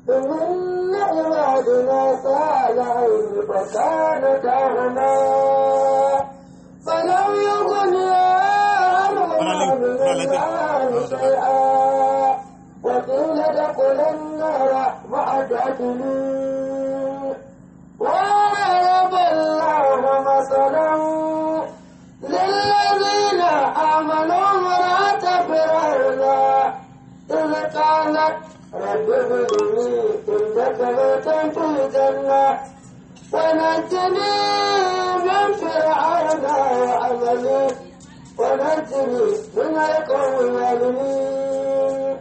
إن عبادنا صالحين فكانتاهما فلم يغنيا عنهما من الله شيئا وقيل ادخلا النار مع الداخلين وضرب الله مثلا للذين آمنوا امرأة فرعون إذ قالت رب ابن لي عندك بيتا في الجنة ونجني من فرعون وعمله ونجني من القوم الظالمين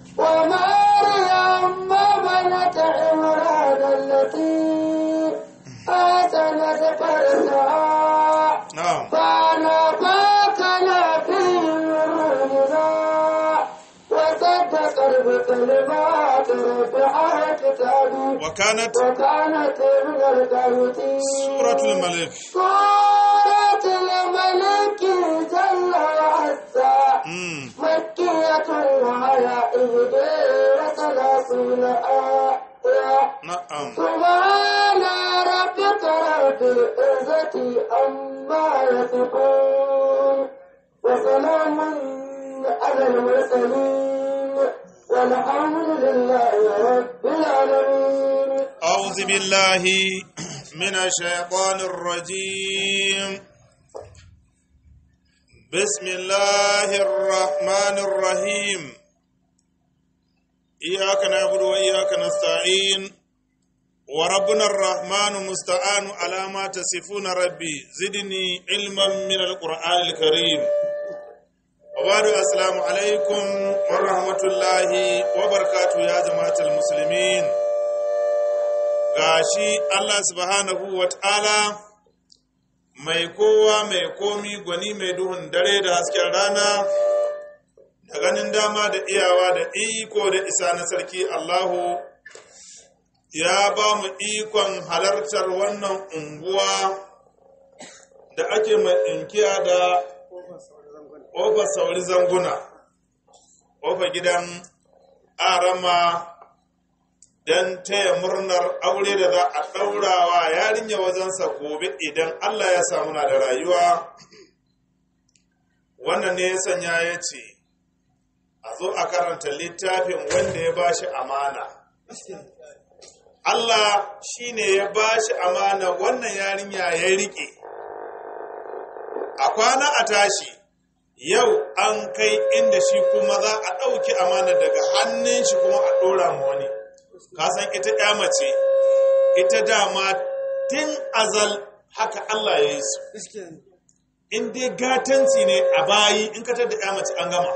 ومريم بنت عمران التي آتنت فرجها na'am فنفخنا فيه من روحنا وصدقت بكلمات ربها كتابي wa kanat وكانت من القانتين suratul malik سورة الملك جل وعزا mm. مكية وهي إحدى وثلاثون آية na'am سبحان ربك رب العزة عما يصفون وسلام على المرسلين والحمد لله رب العالمين أعوذ بالله من الشيطان الرجيم بسم الله الرحمن الرحيم إياك نعبد وإياك نستعين وربنا الرحمن مستعان على ما تصفون ربي زدني علما من القرآن الكريم وبعد السلام عليكم ورحمة الله وبركاته يا جماعة المسلمين gashi Allah subhanahu wa ta'ala mai kowa mai komi gwani mai duhun dare da hasken rana da ganin dama da iyawa da iko da isa na sarki Allahu ya ba mu ikon halartar wannan unguwa da ake mai inkiya da ƙofar sauri zanguna ƙofar gidan arama don taya murnar aure da za a ɗaurawa yarinya wajensa gobe idan Allah ya samu na da rayuwa wannan ne ya sanya ya ce a zo a karanta littafin wanda ya ba shi amana Allah shi ne ya ba shi amana wannan yarinya ya riƙe a kwana a tashi yau an kai inda shi kuma za a ɗauki amana daga hannun shi kuma a ɗora ma wani kasan ita ya mace ita dama tun azal haka Allah ya yi su in dai gatanci ne a bayi in katar da ya mace an gama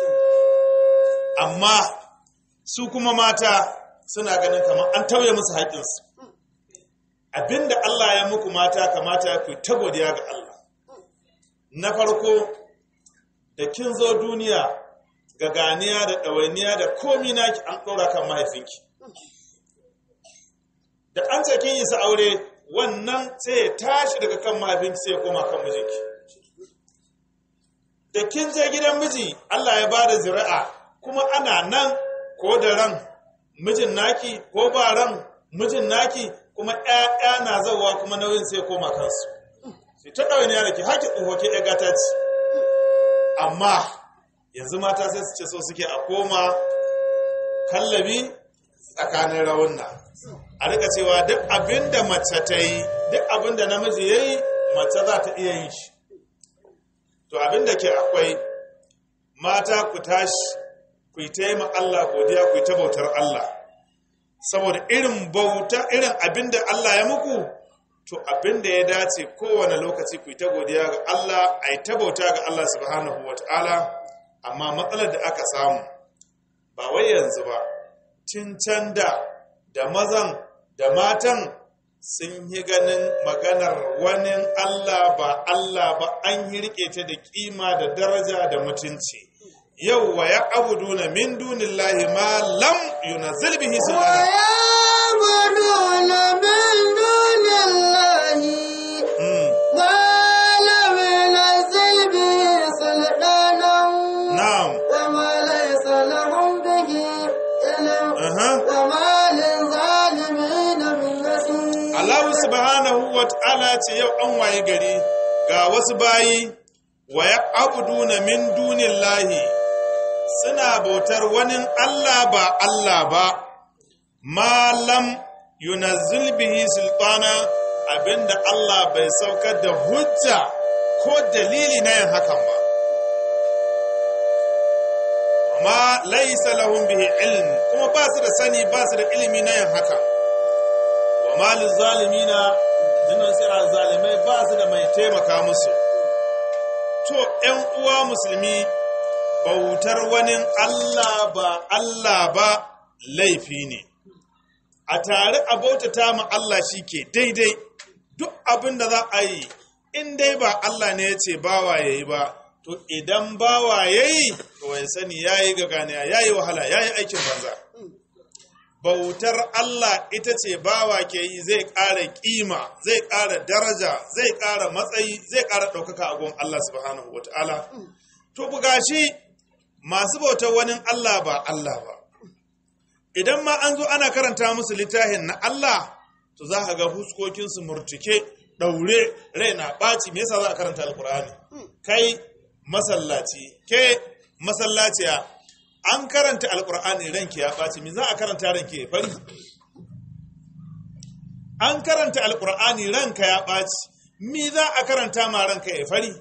amma su kuma mata suna ganin kamar an tauye musu haƙinsu abinda Allah ya muku mata kamata ku ta godiya ga Allah na farko da kin zo duniya ga ganiya da ɗawainiya da komi naki an ɗora kan mahaifinki da an ce kin yi sa aure wannan sai ya tashi daga kan mahaifinki sai ya koma kan mijinki da kin je gidan miji Allah ya bada zuri'a kuma ana nan ko da ran mijin naki ko ba ran mijin naki kuma ƴaƴa na zawa kuma nauyin sai ya koma kansu sai ta ɗawainiya da ke haƙi tsoho ke ɗaga ta ci amma yanzu mata sai su ce so suke a koma kallabi tsakanin rawunna a rika cewa duk abin da mace ta yi duk abin da namiji ya yi mace za ta iya yin shi to abin da ke akwai mata ku tashi ku yi ta yi ma Allah godiya ku yi ta bautar Allah saboda irin bauta irin abin da Allah ya muku to abin da ya dace kowane lokaci ku yi ta godiya ga Allah a yi ta bauta ga Allah subhanahu wa ta'ala amma matsalar da aka samu ba wai yanzu ba tun can da da mazan da matan sun yi ganin maganar wani Allah ba Allah ba an yi rike ta da kima da daraja da mutunci yau wa ya abuduna min dunillahi ma lam yunazzil bihi sultana ويعبدون من دون الله Mm, ما لم ينزل به سلطانا na'am وما ليس لهم به علم aha وما wata'ala ce yau an waye gari ga wasu bayi wa ya abuduna min dunillahi suna bautar wani Allah ba Allah ba malam yunazzil bihi sultana abinda Allah bai saukar da hujja ko dalili na yin hakan ba ma laisa lahum bihi ilm kuma ba su da sani ba su da ilimi na yin hakan wa malin zalimina dinan sai zalimai ba su da mai taimaka musu to ‘yan uwa musulmi bautar wani Allah ba Allah ba laifi ne a tare a bautata ma Allah shi ke daidai duk abin da za a yi in dai ba Allah ne ya ce bawa ya yi ba to idan bawa ya yi to ya sani ya yi gaganiya ya yi wahala ya yi aikin banza bautar Allah ita ce bawa ke yi zai ƙara ƙima zai ƙara daraja zai ƙara matsayi zai ƙara ɗaukaka a gun Allah subhanahu wa ta'ala to buga shi masu bautar wani Allah ba Allah ba idan ma an zo ana karanta musu littafin na Allah to za ka ga huskokinsu murtuke ɗaure rai na ɓaci me yasa za a karanta alkur'ani kai masallaci ke masallaciya an karanta alkur'ani ranki ya ɓaci me za a karanta ranki ya fari an karanta alkur'ani ranka ya ɓaci me za a karanta ma ranka ya fari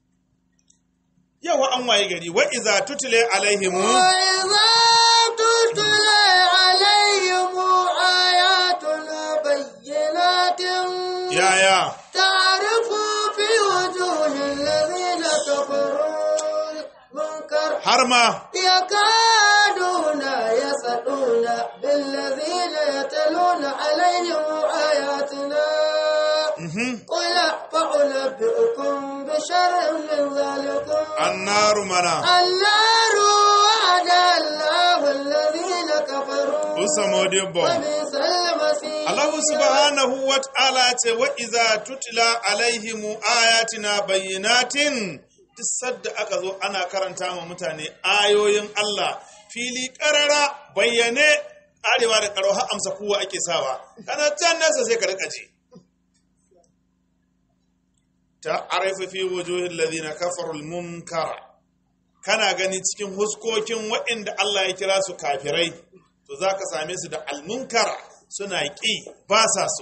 yawa an waye gari wa iza tutule alaihimu وإذا تتلى عليهم آياتنا بينات yaya تعرف في وجوه الذين كفروا المنكر har ma يكادون يسطون بالذين يتلون عليهم آياتنا mhm, قل فأنبئكم بشر من ذلكم annaru mana النار وعد الله الذين كفروا usamodibbo وبئس المصير Allah subhanahu wa ta'ala ce wa iza tutla alaihimu ayatina bayyinatin duk sadda aka zo ana karanta ma mutane ayoyin Allah fili karara bayyane arewa da karo har amsa kowa ake sawa kana can nasa sai ka rika ji ta arifa fi wujuhil ladina kafaru al-munkara kana gani cikin huskokin waɗanda Allah ya kira su kafirai to za ka same su da almunkara suna ƙi ba sa so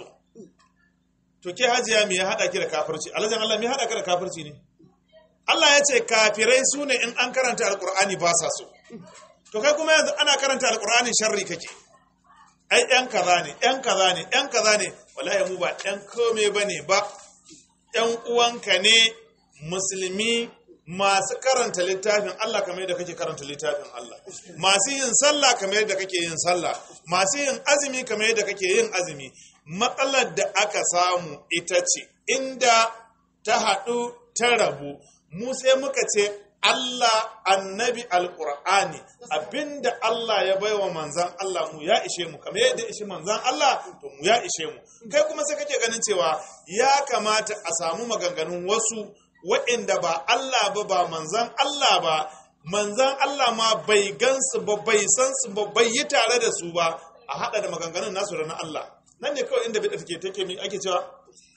to ke hajiya me ya haɗa ki da kafirci alhajin Allah me ya haɗa ka da kafirci ne Allah ya ce kafirai su ne in an karanta alƙur'ani ba sa so to kai kuma yanzu ana karanta alƙur'ani sharri kake ai ƴan kaza ne ƴan kaza ne ƴan kaza ne wallahi mu ba ƴan kome bane ba ƴan uwanka ne musulmi masu karanta littafin Allah kamar yadda kake karanta littafin Allah masu yin sallah kamar yadda kake yin sallah masu yin azumi kamar yadda kake yin azumi matsalar da aka samu ita ce inda ta haɗu ta rabu mu sai muka ce Allah annabi alƙur'ani abinda Allah ya baiwa manzan Allah mu ya ishe mu kamar yadda ishe manzan Allah to mu ya ishe mu kai kuma sai kake ganin cewa ya kamata a samu maganganun wasu waɗanda ba Allah ba ba manzan Allah ba manzan Allah ma bai gansu ba bai san su ba bai yi tare da su ba a haɗa da maganganun nasu da na Allah nan ne kawai inda bid'a take take mi ake cewa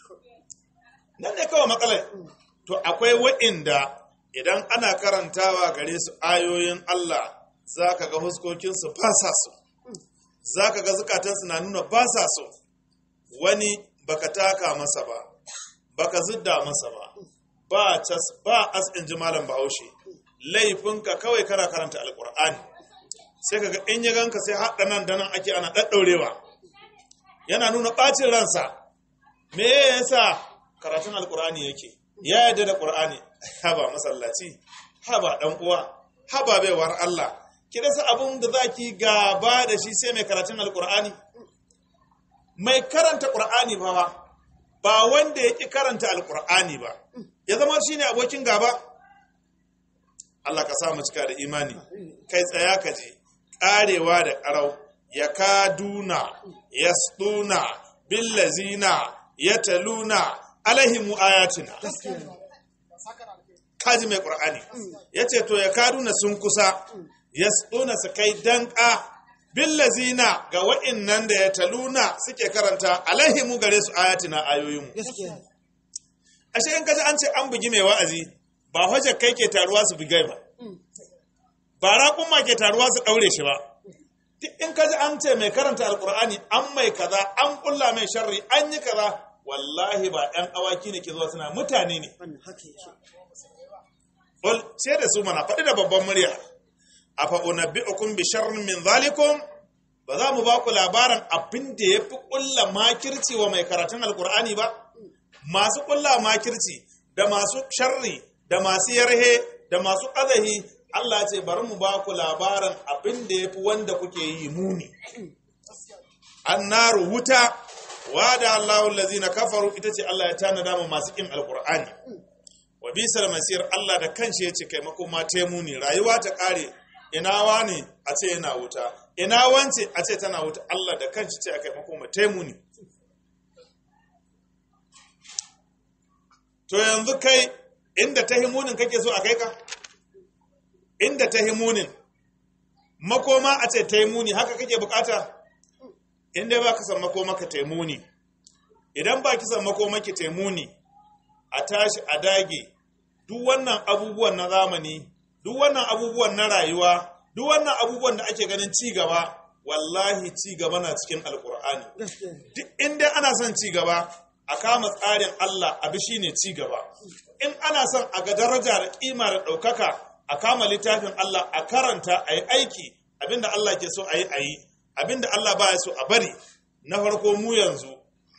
nan ne kawai matsalar to akwai waɗanda idan ana karantawa gare su ayoyin Allah za ka ga huskokinsu ba sa so za ka ga zukatansu na nuna ba sa so wani baka taka masa ba baka zidda masa ba ba cas ba as in ji malam bahaushe laifinka kawai kana karanta alkur'ani sai kaga in ya ganka sai haɗa nan da nan ake ana ɗaɗɗaurewa yana nuna ɓacin ransa me yasa karatun alkur'ani yake ya yarda da qur'ani haba masallaci haba dan uwa haba baiwar Allah ki rasa abun da zaki gaba da shi sai mai karatun alkur'ani mai karanta qur'ani ba ba wanda yake karanta alkur'ani ba ya zama shine abokin gaba Allah ka sa mu cika da imani kai tsaya ka je karewa da karau ya kaduna yasduna billazina yataluna alaihim ayatina kaji mai qur'ani yace to ya kaduna sun kusa yasduna su kai danka billazina ga wa'innan da ya taluna suke karanta alaihimu gare su ayatina ayoyinmu gaskiya ashe in kaji an ce an bugi mai wa'azi ba hujjar kai ke taruwa su bugai ba ba raƙumma ke taruwa su ɗaure shi ba duk in kaji an ce mai karanta alkur'ani an mai kaza an ƙulla mai sharri an yi kaza wallahi ba ɗan awaki ne ke zuwa suna mutane ne wannan haka yake Ol, sai da su mana faɗi da babban murya a fa'unabbi'ukum bi sharrin min zalikum ba za mu ba ku labarin abin da ya fi ƙulla makirci wa mai karatun alkur'ani ba masu ƙulla makirci da masu sharri da masu yarhe da masu ƙazahi Allah ce bari mu ba ku labarin abin da ya fi wanda kuke yi muni annaru wuta wa da Allahun lazina kafaru ita ce Allah ya tanada mu masu ƙin alkur'ani wa bisar masir Allah da kanshi ya ce kai makoma muni rayuwa ta kare ina wani a ce yana wuta ina wance a ce tana wuta Allah da kanshi ce a kai makoma muni to yanzu kai inda ta himunin kake so a kai ka inda ta himunin makoma a ce ta muni haka kake bukata inda ba ka san makoma ka taimuni idan ba ki san makoma ki taimuni a tashi a dage duk wannan abubuwan na zamani duk wannan abubuwan na rayuwa duk wannan abubuwan da ake ganin ci gaba wallahi ci gaba na cikin alkur'ani gaskiya duk inda ana son ci gaba a kama tsarin Allah abi shine ci gaba in ana son a ga daraja da kima da ɗaukaka a kama littafin Allah a karanta a yi aiki abinda Allah ke so a yi a yi abinda Allah ba ya so a bari na farko mu yanzu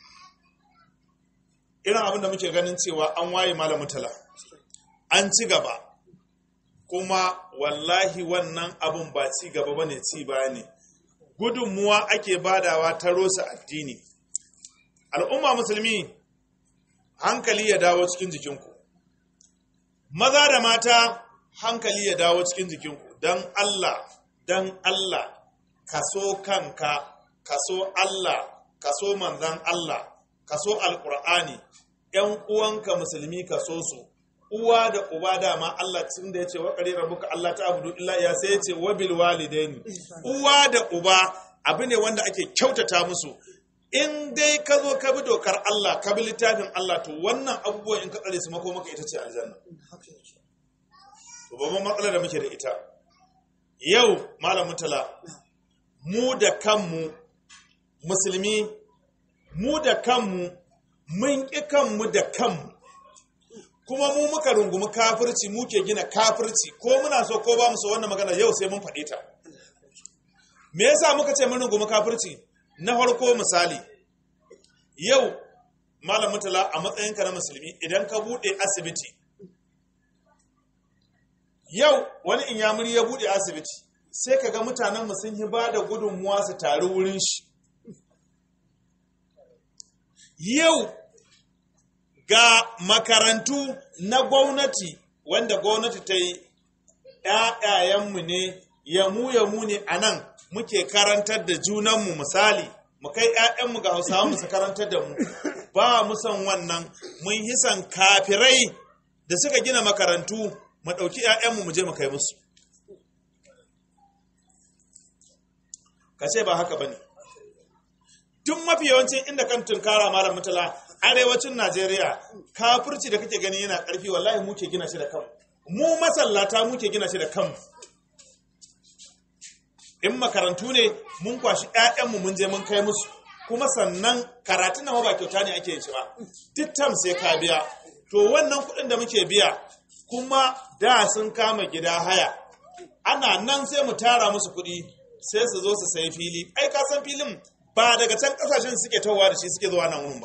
irin abinda muke ganin cewa an waye malamin tala an ci gaba kuma wallahi wannan abun ba ci gaba bane ci baya ne gudunmuwa ake badawa ta rosa addini al'umma musulmi hankali ya dawo cikin jikinku maza da mata hankali ya dawo cikin jikinku don Allah don Allah kaso kanka kaso Allah kaso manzan Allah kaso alkur'ani ‘yan uwanka musulmi kaso su uwa da uba dama Allah tun da ya ce waƙari rabuka Allah ta abudu illa ya sai ya ce wabil walidaini uwa da uba abu ne wanda ake kyautata musu in dai ka zo ka bi dokar Allah ka bi littafin Allah to wannan abubuwan in ka tsare su mako maka ita ce aljanna haka yake to babban matsalar da muke da ita yau malamin tala mu da kanmu musulmi mu da kanmu mun ƙi kanmu da kanmu kuma mu muka rungumi kafirci muke gina kafirci ko muna so ko ba mu so wannan magana yau sai mun faɗe ta me yasa muka ce mun rungumi kafirci na farko misali yau malam mutala a matsayinka na musulmi idan ka buɗe asibiti yau wani inyamuri ya buɗe asibiti sai ka ga mutanenmu sun yi ba da gudunmuwa su taru wurin shi yau ga makarantu na gwamnati wanda gwamnati ta yi ‘ya'yayenmu ne yamu yamu ne a nan muke karantar da junanmu misali mu kai ‘ya'yanmu ga hausawa mu su karantar da mu ba mu son wannan mun hisan kafirai da suka gina makarantu mu ɗauki ‘ya'yanmu mu je mu kai musu ka ce ba haka ba ne tun mafi yawancin inda kan tunkara malam mutala arewacin najeriya kafirci da kake gani yana ƙarfi wallahi muke gina shi da kanmu mu masallata muke gina shi da kanmu in makarantu ne mun kwashi 'ya'yanmu mun je mun kai musu kuma sannan karatun na ba kyauta ne ake yin shi ba tittam sai ka biya to wannan kuɗin da muke biya kuma da sun kama gida haya ana nan sai mu tara musu kuɗi sai su zo su sayi fili ai ka san filin ba daga can kasashen suke tawowa da shi suke zuwa nan wurin ba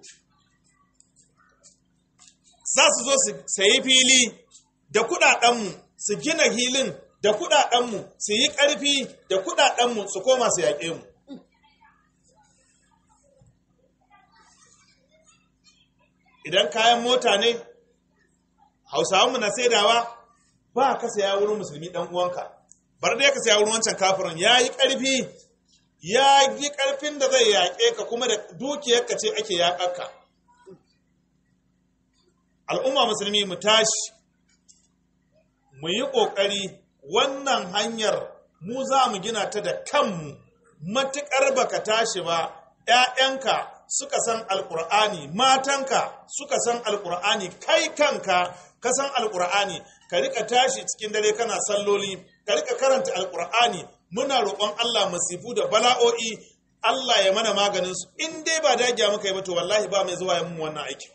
za su zo su sayi fili da kuɗaɗenmu su gina hilin da kuɗaɗenmu su yi ƙarfi da kuɗaɗenmu su koma su yaƙe mu idan kayan mota ne hausawanmu na saidawa ba ka saya wurin musulmi ɗan uwanka bar dai ka saya wurin wancan kafirin ya yi ƙarfi ya yi ƙarfin da zai yaƙe ka kuma da dukiyarka ce ake yaƙarka al'umma musulmi mu tashi mu yi ƙoƙari wannan hanyar mu za mu gina ta da kanmu matuƙar baka tashi ba ‘ya'yanka suka san alƙur'ani matanka suka san alƙur'ani kai kanka ka san alƙur'ani ka rika tashi cikin dare kana salloli ka rika karanta alƙur'ani muna roƙon Allah masifu da bala'o'i Allah ya mana maganin su in dai ba dagiya muka yi ba to wallahi ba mai zuwa ya mun wannan aikin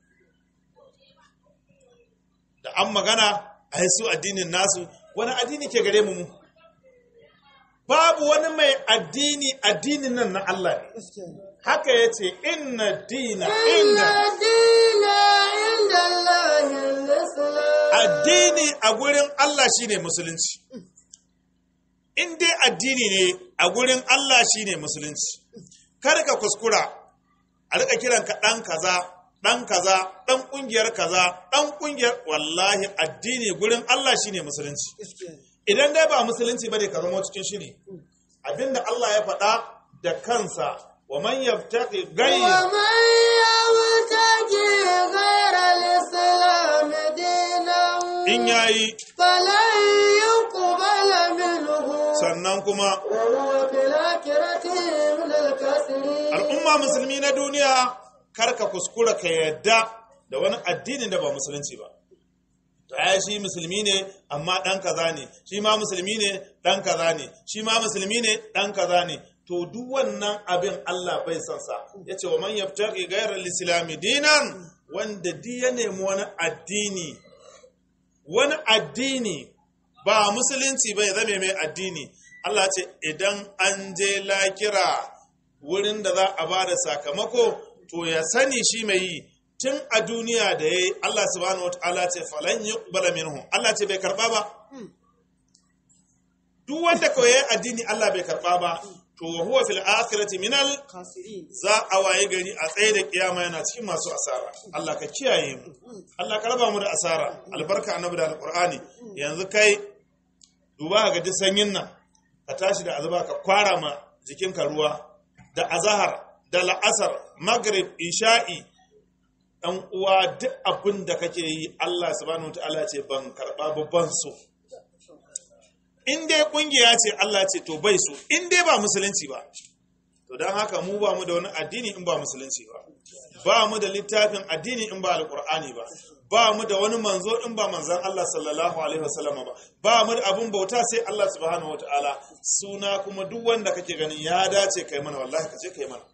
da an magana a su addinin nasu wani addini ke gare mu mu babu wani mai addini addinin nan na Allah ne haka ya ce inna dina inda dina inda Allahin Islam. addini a gurin Allah shine musulunci in dai addini ne a gurin Allah shine musulunci kar ka kuskura a rika kiranka ɗan kaza ɗan kaza ɗan ƙungiyar kaza ɗan ƙungiyar wallahi addini gurin Allah shine musulunci idan dai ba musulunci bane ka zama cikin shiri abinda Allah ya faɗa da kansa wa man yaftaqi ghayr ومن يبتغي غير الإسلام دينا in yayi فلن يقبل منه sannan kuma وهو في الآخرة من الكاسرين al'umma musulmi na duniya karka kuskura ka yadda da wani addinin da ba musulunci ba ya shi musulmi ne amma ɗan kaza ne shi ma musulmi ne ɗan kaza ne shi ma musulmi ne ɗan kaza ne to duk wannan abin Allah bai son sa yace wa man yabtaghi ghayra al-islam dinan wanda di ya nemi wani addini wani addini ba musulunci bai zame mai addini Allah ce idan an je lakira wurin da za a ba da sakamako to ya sani shi mai yi tun a duniya da ya yi Allah subhanahu wata'ala ce falan yi minhu Allah ce bai karba ba duk wanda kawai ya yi addini Allah bai karba ba to wa huwa fil akhirati minal خاسرين za a waye gari a tsaye da kiyama yana cikin masu asara Allah ka kiyaye mu Allah ka raba mu da asara albarka annabi da alqur'ani yanzu kai duba ga duk sanyin nan ka tashi da azuba ka kwara ma jikinka ruwa da azahar da la'asar maghrib isha'i dan uwa duk abin da kake yi Allah subhanahu wataala ce ban karba babban so in dai kungiya ce Allah ce to bai so in dai ba musulunci ba to don haka mu ba mu da wani addini in ba musulunci ba ba mu da littafin addini in ba alkur'ani ba ba mu da wani manzo in ba manzan Allah sallallahu alaihi wasallam ba ba mu da abun bauta sai Allah subhanahu wataala suna kuma duk wanda kake ganin ya dace kai mana wallahi ka je kai mana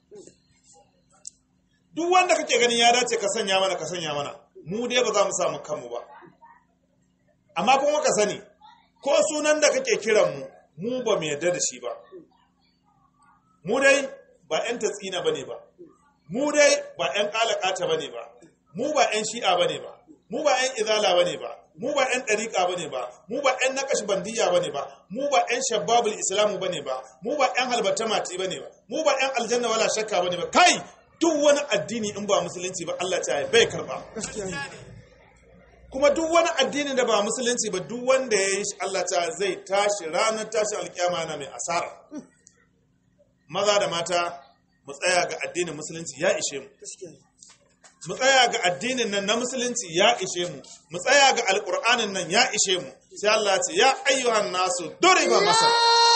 duk wanda kake ganin ya dace ka sanya mana ka sanya mana mu dai ba za mu samu kanmu ba amma kuma ka sani ko sunan da kake kiran mu mu ba mu yarda da shi ba mu dai ba 'yan tatsina ba ne ba mu dai ba 'yan ƙalaƙata ba ne ba mu ba 'yan shi'a ba ne ba mu ba 'yan izala ba ne ba mu ba 'yan ɗariƙa ba ne ba mu ba 'yan naƙash bandiya ba ne ba mu ba 'yan shababul islamu ba ne ba mu ba 'yan halbata mati ba ne ba mu ba 'yan aljanna wala shakka ba ne ba kai duk wani addini in ba musulunci ba Allah ta bai karba kuma duk wani addini da ba musulunci ba duk wanda ya yi shi Allah ta zai tashi ranar tashi alkiyama yana mai asara maza da mata mu tsaya ga addinin musulunci ya ishe mu mu tsaya ga addinin nan na musulunci ya ishe mu mu tsaya ga alkur'anin nan ya ishe mu sai Allah ya ce ya ayyuhan nasu duriba masal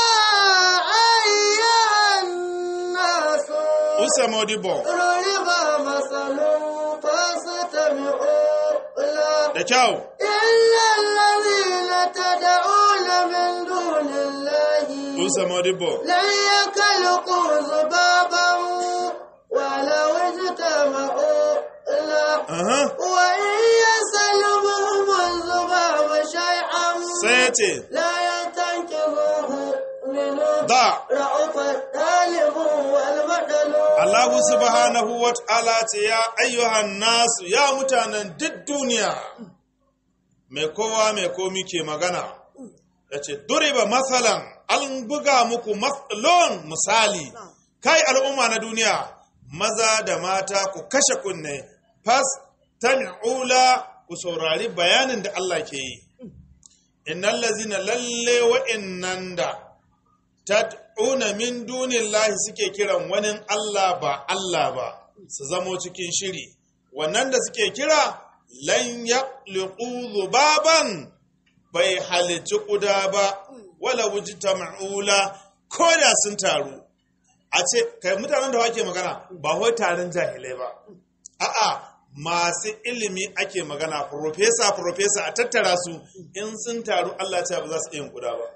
يا أيها الناس usa modibo ضرب مثل فاستمعوا له da kyau إن الذين تدعون من دون الله usa modibo لن يخلقوا ذبابا ولو اجتمعوا له aha وإن يسلبهم الذباب شيئا sai ya ce لا ينتنكبوه منه da رأف الطالب والمدلوب Allah subhanahu wa ta'ala ce ya ayyuhan nasu ya mutanen duk duniya mai kowa mai komi ke magana ya ce duriba matsalan an buga muku matsalon misali kai al'umma na duniya maza da mata ku kashe kunne fas tami'ula ku saurari bayanin da Allah ke yi innal lazina lalle wa'innan da tad'una min dunillahi suke kiran wani Allah ba Allah ba su zamo cikin shiri wannan da suke kira lan yaqliqu zubaban bai halici kuda ba wala wujita ma'ula ko da sun taru a ce kai mutanen da wake magana ba wai taron jahilai ba a'a masu ilimi ake magana profesa profesa a tattara su in sun taru Allah ta ba za su iya kuda ba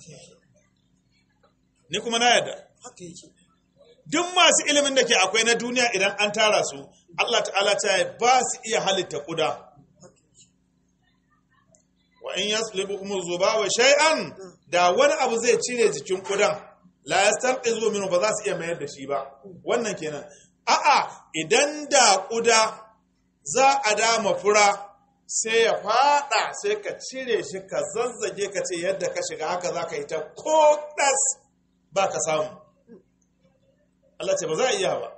ni kuma na yadda duk masu ilimin da ke akwai na duniya idan an tara su Allah ta'ala ta ba su iya halitta kuda wa in yaslibukum zubawa shay'an da wani abu zai cire jikin kudan la yastanqizu minhu ba za su iya mayar da shi ba wannan kenan a'a idan da kuda za a dama fura sai ya fada sai ka cire shi ka zazzage ka ce yadda ka shiga haka za ka yi ta ko ɗas ba ka samu Allah ce ba za a iya ba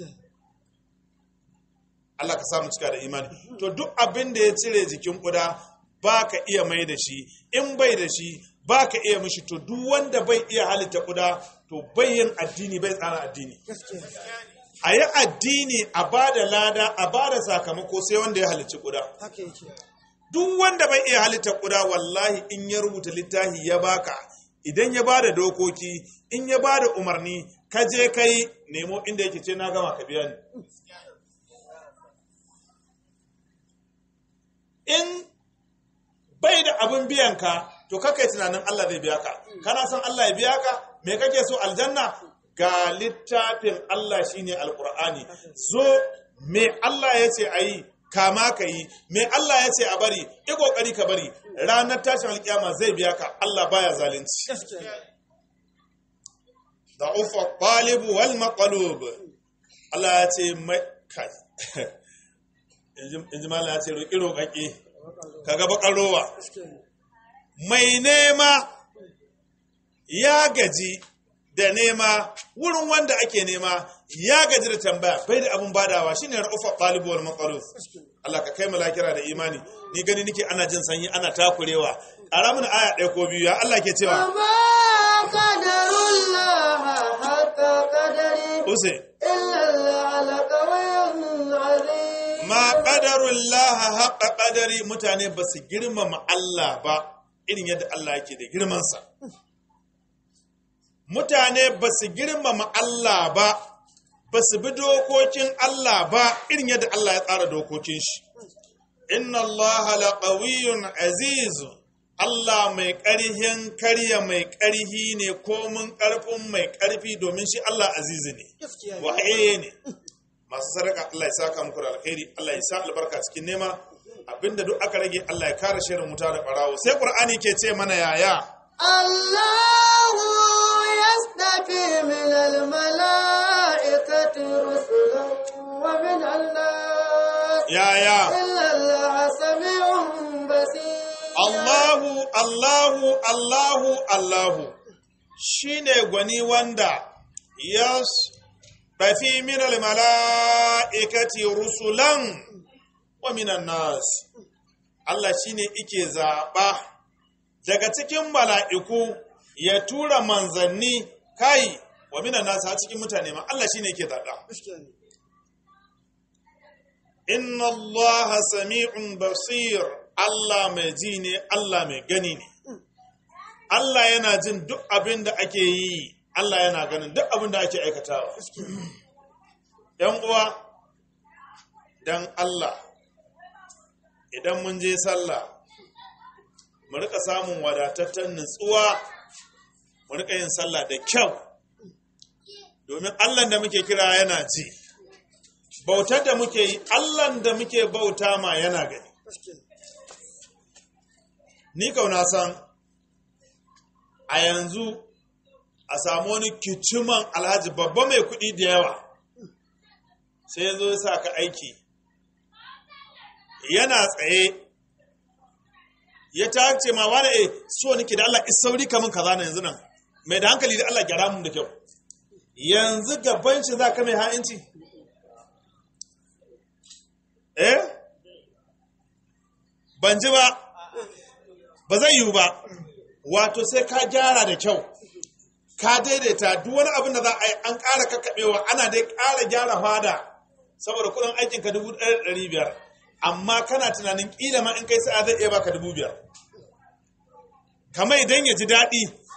Allah ka samu cika da imani to duk abin da ya cire jikin kuda ba ka iya mai da shi in bai da shi ba ka iya mishi to duk wanda bai iya halitta kuda to bai yin addini bai tsara addini a yi addini a ba da lada a ba da sakamako sai wanda ya halicci kuda duk wanda bai iya halitta kuda wallahi in ya rubuta littafi ya baka idan ya ba da dokoki in ya ba da umarni ka je kai nemo inda yake ce na gama ka biya ni in bai da abin biyan ka to kakai tunanin Allah zai biya ka kana son Allah ya biya ka me kake so aljanna ga littafin Allah shine alqur'ani zo me Allah ya ce ayi kama ka yi me Allah ya ce a bari i kokari ka bari ranar tashin alkiyama zai biya ka Allah baya zalunci da'ufa talibu wal maqlub Allah ya ce mai kai inji mala ya ce roƙi roƙaƙe kaga bakar rowa mai nema ya gaji da nema wurin wanda ake nema ya gaji da tambaya bai da abin badawa shine ra'ufa talibu wal maqaluf Allah ka kai malakira da imani ni gani nake ana jin sanyi ana takurewa ƙara mana aya ɗaya ko biyu ya Allah ke cewa وما قدر الله حق قدره use إلا على قوي عظيم ma qadarullah haqqa qadari mutane ba su girmama Allah ba irin yadda Allah yake da girmansa mutane ba su girmama Allah ba ba su bi dokokin Allah ba irin yadda Allah ya tsara dokokin shi inna Allah laqawiyyun aziz Allah mai ƙarhin karya mai ƙarhi ne komin ƙarfin mai ƙarfi domin shi Allah azizi ne wahaye ne masu sadaka Allah ya saka muku da alkhairi Allah ya sa albarka cikin nema abinda duk aka rage Allah ya kare shirin wuta da barawo sai Qur'ani ke ce mana yaya الله يستفي من الملائكة رسلا ومن الناس yaya إلا الله سميع بصير Allahu Allahu Allahu Allahu shine gwani wanda yas tafi min mala'ikati rusulan wa minan nas Allah shine ike zaba daga cikin mala'iku ya tura manzanni kai wa minan nas har cikin mutane ma Allah shine yake zaba inna Allah sami'un basir Allah mai ji ne Allah mai gani ne Allah yana jin duk abin da ake yi Allah yana ganin duk abin da ake aikatawa ‘yan uwa don Allah idan mun je sallah mu rika samun wadatattun nutsuwa mu rika yin sallah da kyau domin Allah da muke kira yana ji bautar da muke yi Allah da muke bauta ma yana gani ni kauna san a yanzu a samu wani kiciman alhaji babba mai kuɗi da yawa sai ya zo ya sa ka aiki yana tsaye ya ta ce ma wani e so nake da Allah isauri kamun kaza na yanzu nan mai da hankali da Allah gyara mun da kyau yanzu gaban shi za ka mai ha'inci eh ban ji ba ba zai yiwu ba wato sai ka gyara da kyau ka daidaita duk wani abin da za a yi an ƙara kakkaɓewa ana dai ƙara gyara fada saboda kuɗin aikin ka dubu ɗaya da ɗari biyar amma kana tunanin ƙila ma in kai sa'a zai iya baka dubu biyar kamar idan ya ji daɗi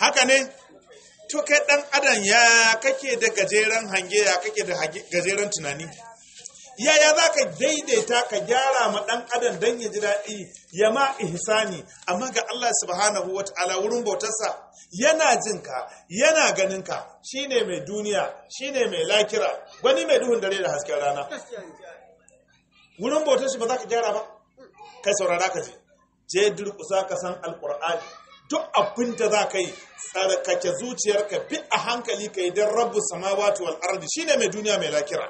haka ne to kai dan adam ya kake da gajeren hange ya kake da hage- gajeren tunani yaya za ka daidaita ka gyara ma dan adam don ya ji daɗi ya ma ihsani amma ga Allah subhanahu wa ta'ala wurin bautarsa yana jin ka yana ganin ka shine mai duniya shine mai lakira wani mai duhun dare da hasken rana wurin bautar shi ba za ka gyara ba kai saurara ka je je durkusa ka san alkur'ani duk abin da za ka yi tsarkake zuciyarka bi a hankali ka yi don rabu samawati wal ardi shine mai duniya mai lakira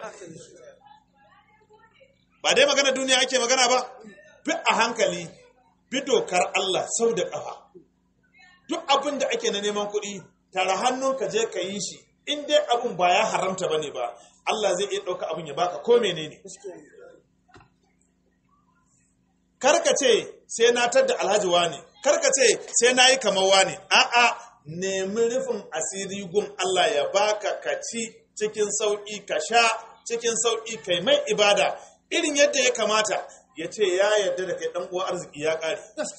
ba dai magana duniya ake magana ba bi a hankali bi dokar Allah sau da ƙafa duk abin da ake na neman kuɗi tara hannun ka je ka yi shi in dai abin ba ya haramta bane ba Allah zai iya ɗauka abin ya baka ko menene karka ce sai na tadda alhaji wani karka ce sai na yi kamar wani a'a nemi rufin asiri gun Allah ya baka ka ci cikin sauƙi ka sha cikin sauƙi kai mai ibada irin yadda ya kamata ya ce ya yarda da kai ɗan uwa arziki ya ƙare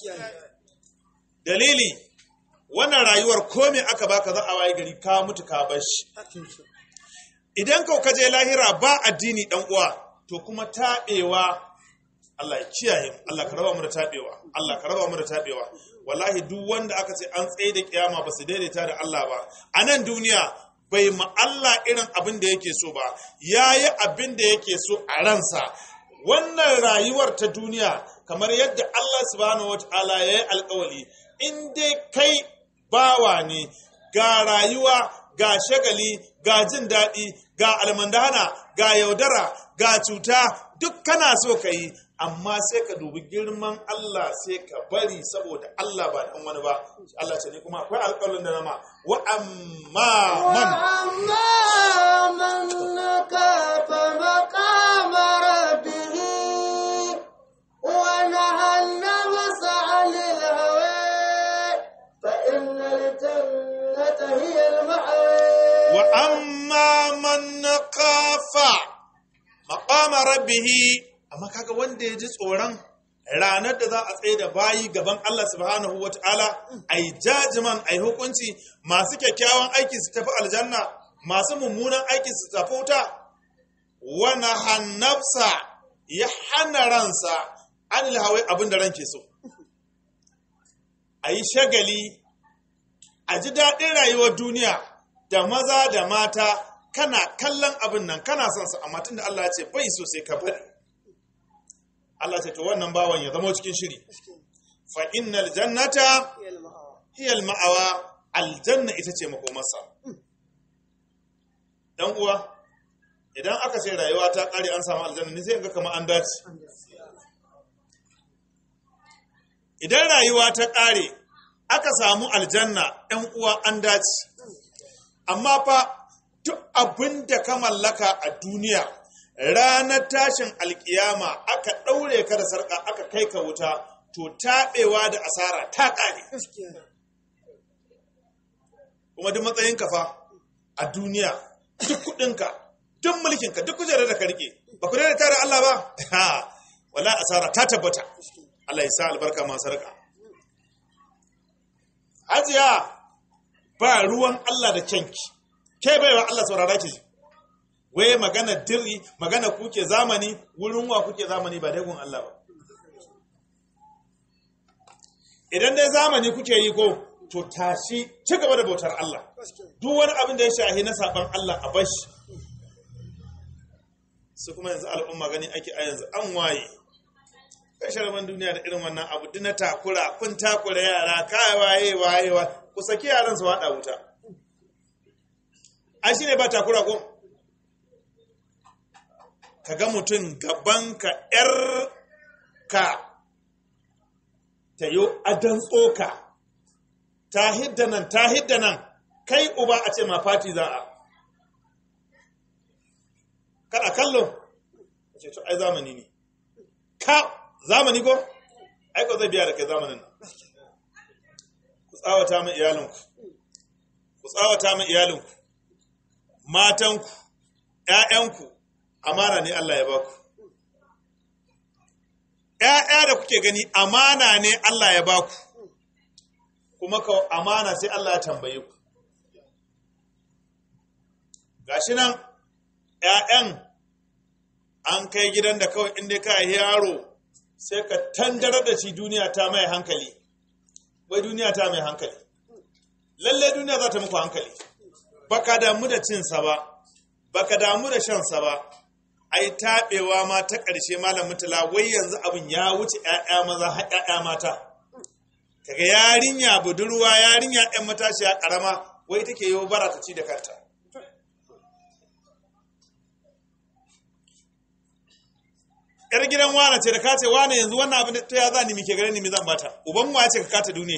dalili wannan rayuwar kome aka baka za a waye gari ka mutu ka bar shi idan kau ka je lahira ba addini ɗan uwa to kuma taɓewa Allah ya kiyaye mu Allah ka raba mu da tabewa Allah ka raba mu da tabewa wallahi duk wanda aka ce an tsaye da kiyama ba su daidaita da Allah ba a nan duniya bai ma Allah irin abin da yake so ba yayi abin da yake so a ransa wannan rayuwar ta duniya kamar yadda Allah subhanahu wataala ya yi alkawali in dai kai bawa ne ga rayuwa ga shagali ga jin daɗi ga almandana ga yaudara ga cuta duk kana so ka yi amma sai ka dubi girman Allah sai ka bari saboda Allah ba dan wani ba Allah ce ne kuma akwai alƙawarin da nama wa amma man وأما من خاف مقام ربه ونهى النفس عن الهوى فإن الجنة هي المأوى wa amma man kafa maqama rabbih amma kaga wanda ya ji tsoron ranar da za a tsaye da bayi gaban Allah subhanahu wataala ai jajiman ai hukunci masu kyakkyawan aiki su tafi aljanna masu mummunan aiki su tafi wuta wana hannafsa ya hana ransa anil hawai abin da ranke so a yi shagali a ji daɗin rayuwar duniya da maza da mata kana kallon abin nan kana son su amma tunda Allah ya ce bai so sai ka bari Allah ce to wannan bawan ya zama cikin shiri fa innal jannata hiya ma'awa aljanna ita ce makomarsa dan uwa idan aka ce rayuwa ta kare an samu aljanna ne sai ga kamar an dace idan rayuwa ta kare aka samu aljanna ɗan uwa an dace amma fa duk abin da ka mallaka a duniya ranar tashin alkiyama aka ɗaure ka da sarƙa aka kai ka wuta to taɓewa da asara ta ƙare kuma duk matsayin ka fa a duniya duk kuɗinka duk mulkinka duk kujerar da ka rike ba ku da tare Allah ba ha wala asara ta tabbata Allah ya sa albarka masu sarƙa hajiya ba ruwan Allah da kyanki ke baiwa Allah saurara ki waye magana dirri magana kuke zamani wurin wa kuke zamani ba dai gun Allah ba idan dai zamani kuke yi ko to tashi ci gaba da bautar Allah duk wani abin da ya shahi na saban Allah a bashi su kuma yanzu al'umma gani ake a yanzu an waye kashe rabon duniya da irin wannan abu duk na takura kun takura yara kai waye waye wa ku saki yaran su wada wuta ai shine ba takura ko kaga mutum gaban ka yar ka ta yo adan tsoka ta hidda nan ta hidda nan kai uba a ce ma fati za a kada kallo ce to ai zamani ne ka zamani ko aiko zai biya da kai zamanin nan ku tsawata min iyalinku ku tsawata min iyalinku matanku ƴaƴanku amana ne Allah ya baku ƴaƴa da kuke gani amana ne Allah ya baku kuma ka amana sai Allah ya tambaye ku gashi nan ‘ya'yan an kai gidan da kawai inda ka yi yaro sai ka tandarar da shi duniya ta mai hankali wai duniya ta mai hankali lalle duniya za ta muku hankali baka damu da cinsa ba baka damu da shansa ba ai taɓewa ma ta ƙarshe malam mutala wai yanzu abin ya wuce ‘ya'ya maza har ‘ya'ya mata kaga yarinya budurwa yarinya ‘yan matashiya ƙarama wai take yi bara ta ci da kanta ‘yar gidan wane ce da ka ce wane yanzu wannan abin ta ya za ni muke gare ni mi zan bata uban mu ya ce ka kata duniya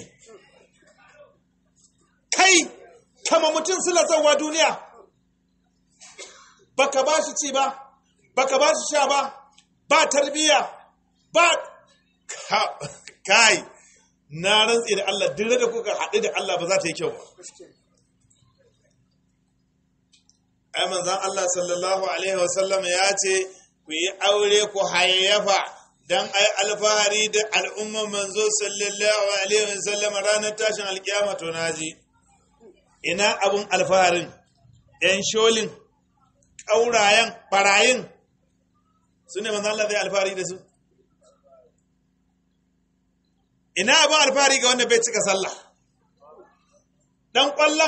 kai kama mutum sila zauwa duniya baka ba shi ci ba baka ba shi sha ba ba tarbiyya ba kai na rantsi da Allah dire da kuka haɗu da Allah ba za ta yi kyau ba ai manzon Allah sallallahu alaihi wasallam ya ce ku yi aure ku hayayyafa dan ai alfahari da al'umman manzo sallallahu alaihi wasallam ranar tashin alkiyama to naji ina abun alfaharin yan sholin ƙaurayen ɓarayin su ne manzan Allah zai alfahari da su ina abin alfahari ga wanda bai cika sallah ɗan ƙwallon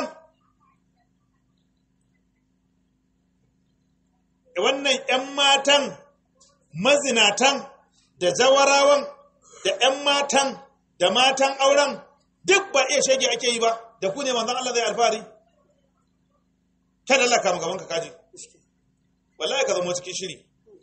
wannan ‘yan matan mazinatan da jawarawan da ‘yan matan da matan auren duk ba iya shege ake yi ba da ku ne manzan Allah zai alfahari kada Allah kama gaban ka kaji wallahi ka zama cikin shiri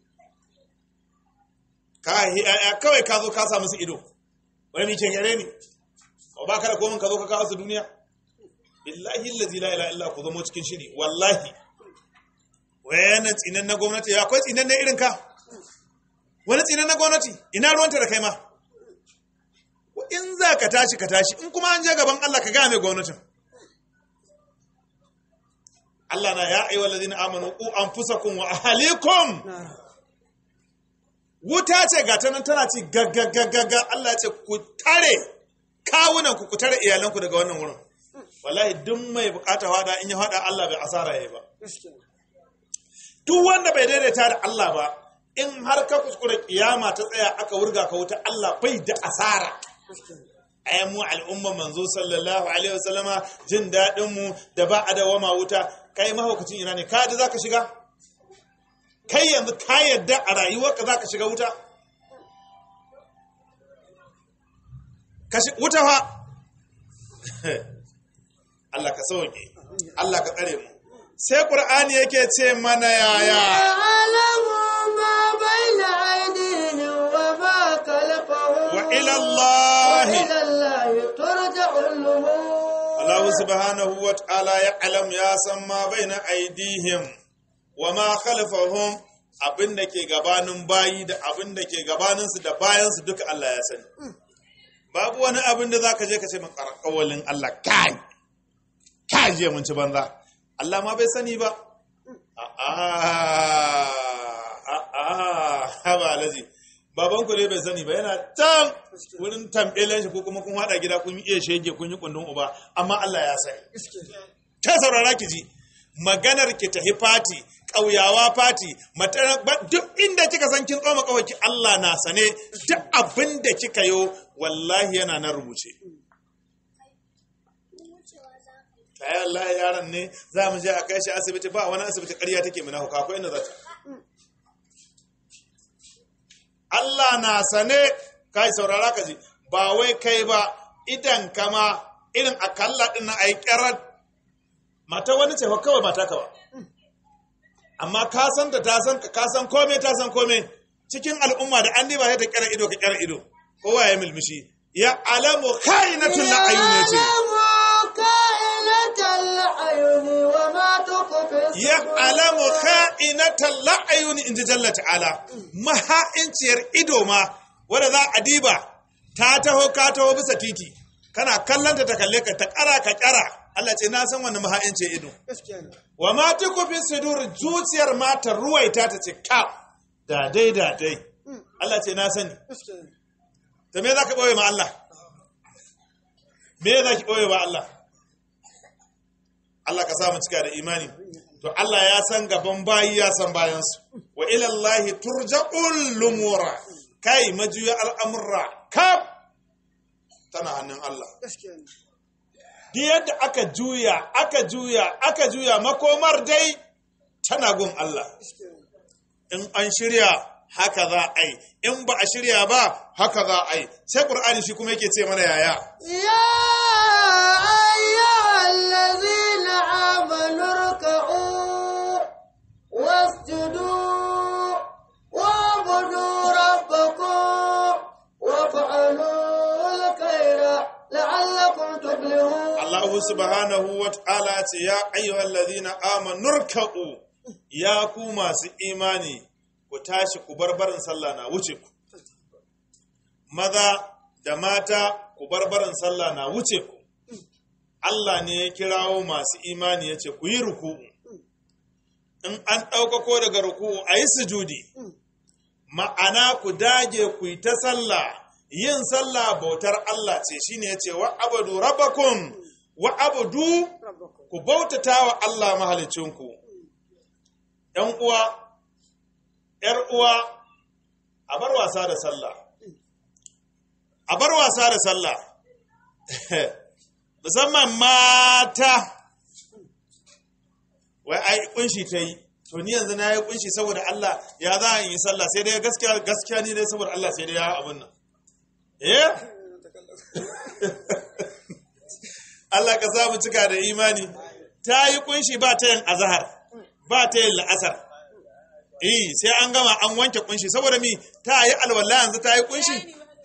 ka ya kawai ka zo ka sa musu ido wani mai gare ni ko ba ka da komin ka zo ka kawo su duniya billahi allazi la ilaha illa ku zama cikin shiri wallahi wani tsinan na gwamnati ya akwai tsinan na irin ka wani tsinan na gwamnati ina ruwanta da kai ma in za ka tashi ka tashi in kuma an je gaban Allah ka gaya mai gwamnatin Allah na ya ayyuhal ladina amanu qu anfusakum wa ahlikum wuta ce ga ta nan tana ci gaggagaggaga Allah ya ce ku tare kawunan ku ku tare iyalanku daga wannan wurin wallahi duk mai bukata hada in ya hada Allah bai asara yayi ba duk wanda bai daidaita da Allah ba in har ka kuskure kiyama ta tsaya aka wurga ka wuta Allah bai da asara ai mu al'umma manzo sallallahu alaihi wasallama jin dadin mu da ba a dawama wuta kai mahaukacin ina ne ka da zaka shiga kai yanzu ka yadda a rayuwarka zaka shiga wuta ka shi wuta fa Allah ka sauke Allah ka tsare mu sai qur'ani yake ce mana yaya يعلم ما بين أيديهم وما خلفهم wa ila Allah وإلى الله ترجع الأمور Allah subhanahu wa ta'ala ya alam ya san ma baina aidihim wa ma khalfahum abin da ke gabanin bayi da abin da ke gabaninsu da bayansu duka Allah ya sani babu wani abin da zaka je ka ce makarƙawalin Allah kai kai je mun ci banza Allah ma bai sani ba a'a a'a haba alaji baban ku ne bai sani ba yana can wurin tambelen shi ko kuma kun hada gida kun iya shege kun yi kundin uba amma Allah ya sani ta saurara ki ji maganar ki tahi fati ƙauyawa fati duk inda kika san kin tsoma kawai Allah na sane duk abin da kika yo wallahi yana nan rubuce kai Allah yaron ne za mu je a kai shi asibiti ba wani asibiti ƙarya take mana hauka akwai inda za ta Allah na sane kai saurara ka ji ba wai kai ba idan kama irin akalla din na ai ƙarar mata wani ce fa kawai mata ka ba amma ka san ta ta san ka san komai ta san komai cikin al'umma da an diba sai ta ƙara ido ka ƙara ido kowa ya milmishi ya alamu khainatul ayun ce كائنة الأعين وما تخفي ya alamu kha'inatal la'ayun inji jalla ta'ala maha'inciyar ido ma wanda za a diba ta taho ka taho bisa titi kana kallanta ta kalle ka ta kara ka kara Allah ce na san wannan maha'inciyar ido wa ma tukufi sudur zuciyar ma ta ruwaita ta ce ka da dai da dai Allah ce na sani to me zaka boye ma Allah me za ki ɓoye ba Allah Allah ka samu cika da imani to Allah ya san gaban bayi ya san bayansu wa ilallahi turja'ul lumura kai majuya al'amurra kaf tana hannun Allah gaskiya ne duk yadda aka juya aka juya aka juya makomar dai tana gun Allah gaskiya ne in an shirya haka za a yi in ba a shirya ba haka za a yi sai ƙur'ani shi kuma yake ce mana yaya يا أيها الذين آمنوا اركعوا واسجدوا واعبدوا ربكم وافعلوا الخير لعلكم تفلحون Allah subhanahu wa ta'ala ce ya ayyuhal ladhina amanu ruk'u ya ku masu imani ku tashi ku bar barin sallah na wuce ku maza da mata ku bar barin sallah na wuce ku Allah ne ya kirawo masu imani ya ce ku yi ruku'u in an ɗaukako daga ruku'u a yi sujudi ma'ana ku dage ku yi ta sallah yin sallah bautar Allah ce shine ya ce wa abadu rabbakum wa abudu ربكم ku bautata wa Allah mahalicinku ‘yan uwa ‘yar uwa a bar wasa da sallah a bar wasa da sallah musamman mata wai ai kunshi ta yi to ni yanzu na yi kunshi saboda Allah ya za a yi sallah sai dai gaskiya gaskiya ni dai saboda Allah sai dai ya abun nan eh Allah ka samu cika da imani ta yi kunshi ba ta yin azahar ba ta yin la'asar eh sai an gama an wanke kunshi saboda mi ta yi alwala yanzu ta yi kunshi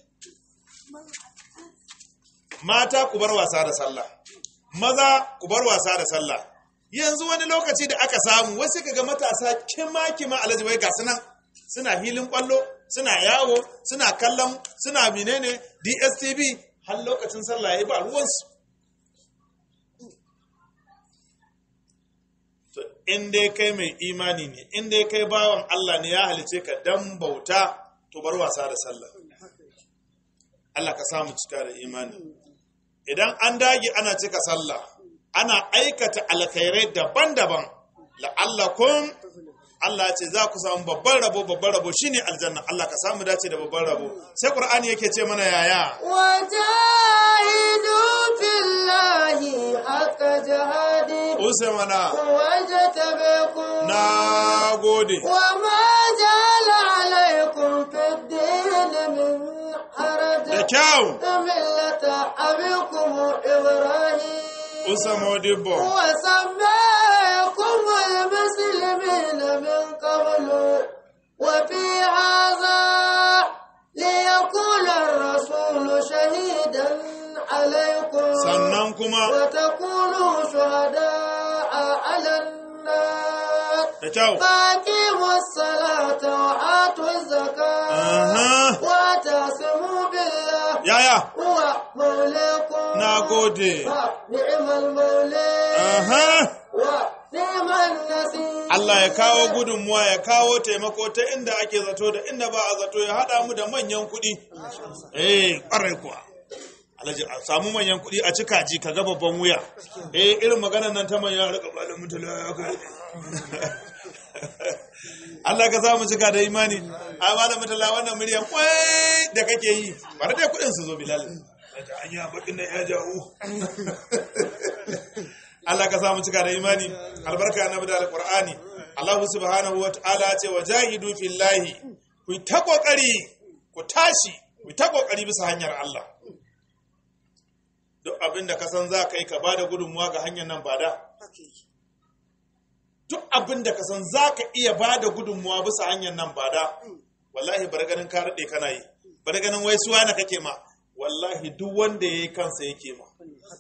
mata ku bar wasa da sallah maza ku bar wasa da sallah yanzu wani lokaci da aka samu wasu kaga matasa kima kima alhaji wai ga sunan suna hilin kwallo suna yawo suna kallon suna menene DSTV har lokacin sallah yayi ba ruwansu to in dai kai mai imani ne in dai kai bawan Allah ne ya halice ka dan bauta to bar wasa da sallah Allah ka samu cika da imani idan an dage ana cika sallah ana aikata alkhairai daban-daban la'allakum Allah ya ce za ku samu babban rabo babban rabo shine aljanna Allah ka samu dace da babban rabo sai Qur'ani yake ce mana yaya وجاهدوا في الله حق جهاده Usamana واجتبكم na gode وما جعل عليكم في الدين من حرج da kyau ملة أبيكم إبراهيم Usamo Dibbo وسماكم المسلمين من قبل وفي هذا ليكون الرسول شهيدا عليكم sannan kuma وتكونوا شهداء على الناس da kyau فاقيموا الصلاة وآتوا الزكاة Aha. واعتصموا بالله yaya هو مولاكم na gode نعم المولى Aha. ونعم النصير Allah ya kawo gudunmuwa ya kawo taimako ta inda ake zato da inda ba a zato ya haɗa mu da manyan kuɗi. Eh, ƙwarai kuwa. Alhaji a samu manyan kuɗi a cika ji ka ga babban wuya. Eh, irin maganar nan ta manyan rika ba da mutala ya kai. Allah ka samu cika da imani. A ba da mutala wannan muryan kwai da kake yi. Bari dai kuɗin su zo Bilal. Daga hanya bakin nan ya jawo. Allah ka samu cika da imani albarka na da alqur'ani Allah subhanahu wataala ce wa jahidu fillahi ku ta kokari ku tashi ku ta kokari bisa hanyar Allah duk abin da ka san za ka yi ka bada gudunmuwa ga hanyar nan bada duk abin da ka san za ka iya bada gudunmuwa bisa hanyar nan bada wallahi bar ganin ka rade kana yi bar ganin wai suwa na kake ma wallahi duk wanda yayi kansa yake ma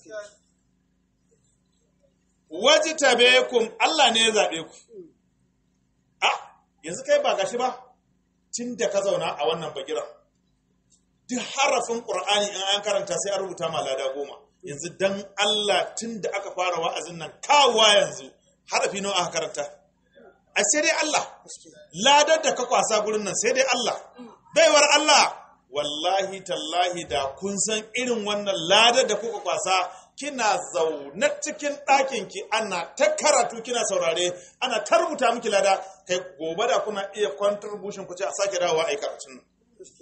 waji tabe kum Allah ne ya zaɓe ku. A, yanzu kai ba gashi ba, tun da ka zauna a wannan bagiran. Duk harafin ƙur'ani in an karanta sai an rubuta ma lada goma. Yanzu dan Allah tun da aka fara wa'azin nan kawowa yanzu harafi nawa aka karanta. A sai dai Allah, ladar da ka kwasa gurin nan sai dai Allah. Baiwar Allah, wallahi tallahi da kun san irin wannan ladar da kuka kwasa kina zaune cikin ɗakin ki ana ta karatu kina saurare ana ta rubuta miki lada kai gobe da kuna iya contribution ku ce a sake dawowa a yi karatun nan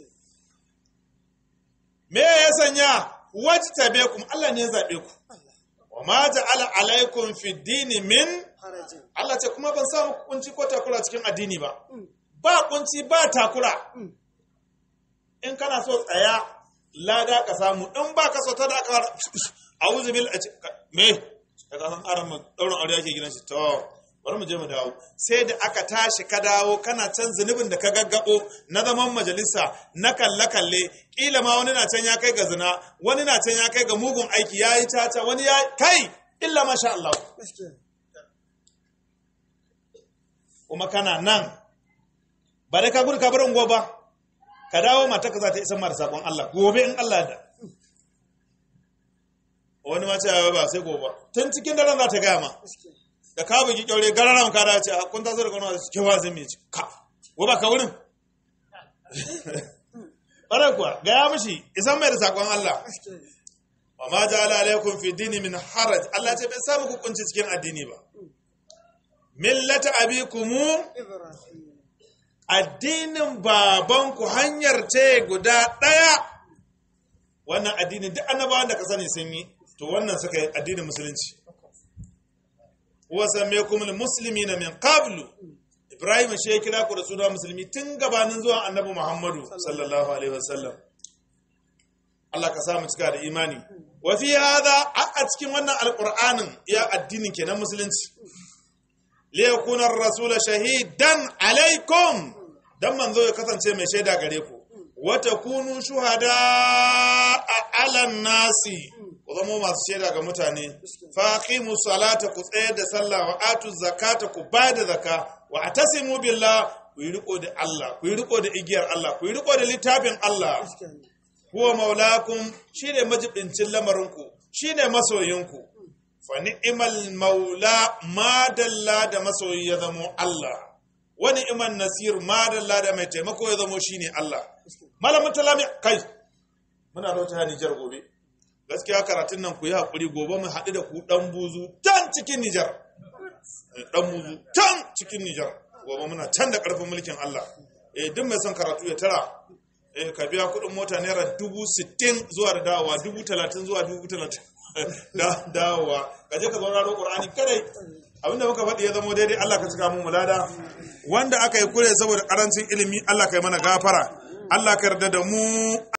me ya sanya wajtabekum Allah ne ya zabe ku wa ma ja'ala alaikum fi dini min harajin Allah ce kuma ban sa muku kunci ko takura cikin addini ba ba kunci ba takura in kana so tsaya lada ka samu in ba ka so ta da aka a'udhu bil me da ka san aran daurin aure yake gidan shi to bari mu je mu dawo sai da aka tashi ka dawo kana can zunubin da ka gaggabo na zaman majalisa na kalle kalle kila ma wani na can ya kai ga zina wani na can ya kai ga mugun aiki yayi tata wani ya kai illa masha Allah gaskiya kuma kana nan ba dai ka gudu ka bar unguwa ba ka dawo mata ka za ta isa mara sakon Allah gobe in Allah da wani ma ce ba sai gobe tun cikin daren za ta gaya ma gaskiya da ka bugi kyaure gararan ka da ce a kun taso da kano da ke wazin mai ci ka wa ba ka wurin ɓarai kuwa gaya mishi isan mai da sakon Allah gaskiya wa ma ja'ala alaikum fi dini min haraj Allah ce bai samu ku kunci cikin addini ba millata abikumu ibrahim addinin babanku hanyar ce guda ɗaya wannan addinin duk annabawan da ka sani sun yi to wannan suka yi addinin musulunci wasan me kuma musulmi na min qablu ibrahim shi ya kira ku da suna musulmi tun gabanin zuwan annabi muhammadu sallallahu alaihi wasallam Allah ka samu cika da imani wa fi hada a cikin wannan alqur'anin ya addinin kenan musulunci liyakuna ar-rasul shahidan alaikum dan manzo ya kasance mai shaida gare ku wa takunu shuhada ala nasi ku zama masu shaida ga mutane faqimu salata ku tsayar da sallah wa atu zakata ku bada zaka wa atasimu billah ku yi riko da Allah ku yi riko da igiyar Allah ku yi riko da littafin Allah gaskiya huwa maulakum shine majibincin lamarinku shine masoyinku fa ni'mal maula madalla da masoyi ya zamo Allah wa ni'man nasir madalla da mai taimako ya zamo shine Allah malamin talami kai muna rauta Nijar gobe gaskiya karatun nan ku yi hakuri gobe mu haɗu da ku dan buzu can cikin Nijar dan buzu can cikin Nijar gobe muna can da ƙarfin mulkin Allah eh duk mai son karatu ya tara eh ka biya kuɗin mota naira dubu sittin zuwa da dawowa dubu talatin zuwa dubu talatin da dawowa ka je ka zauna da ƙur'ani kadai abinda muka faɗi ya zama daidai Allah ka cika mu mulada wanda aka yi kure saboda ƙarancin ilimi Allah ka yi mana gafara Allah ka yarda da mu